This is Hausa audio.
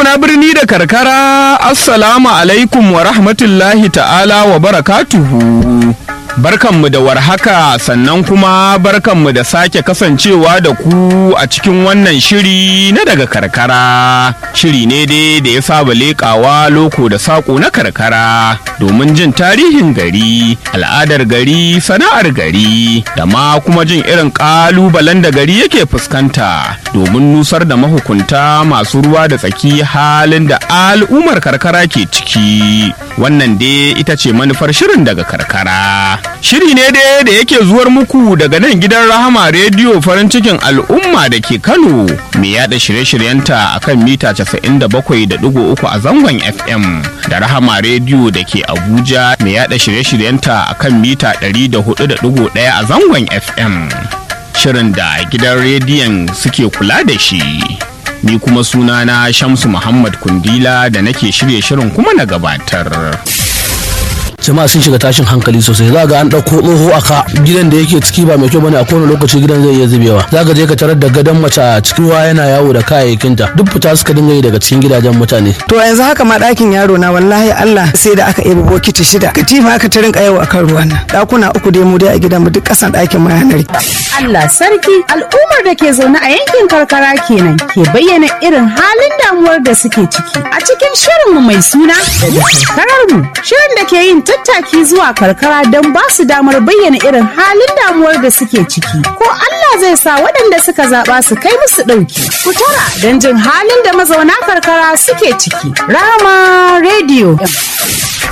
Mazauna birni da karkara, Assalamu alaikum wa rahmatullahi ta'ala wa barakatuhu. Barkanmu da warhaka sannan kuma barkanmu da sake kasancewa da ku a cikin wannan shiri na daga karkara. Shiri ne dai da ya saba leƙawa loko da saƙo na karkara domin jin tarihin gari, al'adar gari, sana'ar gari, da ma kuma jin irin ƙalubalen da gari yake fuskanta domin nusar da mahukunta masu ruwa da tsaki halin da al'ummar karkara ke ciki. Wannan dai ita ce manufar shirin daga karkara. Shiri ne dai da yake zuwar muku daga nan gidan Rahama Rediyo farin cikin al'umma da ke Kano mai yada shirye-shiryenta a kan mita 97.3 a zangon FM da Rahama Rediyo da ke Abuja mai yada shirye-shiryenta a kan mita 104.1 a zangon FM. Shirin da gidan rediyon suke kula da shi. Ni kuma sunana Shamsu Muhammad Kundila da nake shirye shirin kuma na gabatar. jama'a sun shiga tashin hankali sosai za ga an ɗauko tsoho a ka gidan da yake ciki ba mai kyau bane a kowane lokaci gidan zai iya zubewa za ka je ka tarar da gadon mace a cikin ruwa yana yawo da kayayyakinta duk fita suka dinga yi daga cikin gidajen mutane to yanzu haka ma ɗakin yaro na wallahi Allah sai da aka ɗebi bokiti shida katifa aka ta rinka yawo akan ruwan nan ɗakuna uku dai mu dai a gidan mu duk ƙasan ɗakin ma yanar Allah sarki al'ummar da ke zaune a yankin karkara kenan ke bayyana irin halin damuwar da suke ciki a cikin shirinmu mai suna daga karkarar mu shirin da ke yin tattaki zuwa karkara don ba su damar bayyana irin halin damuwar da suke ciki ko Allah zai sa waɗanda suka zaɓa su kai musu ɗauki ku tara don jin halin da mazauna karkara suke ciki rama rediyo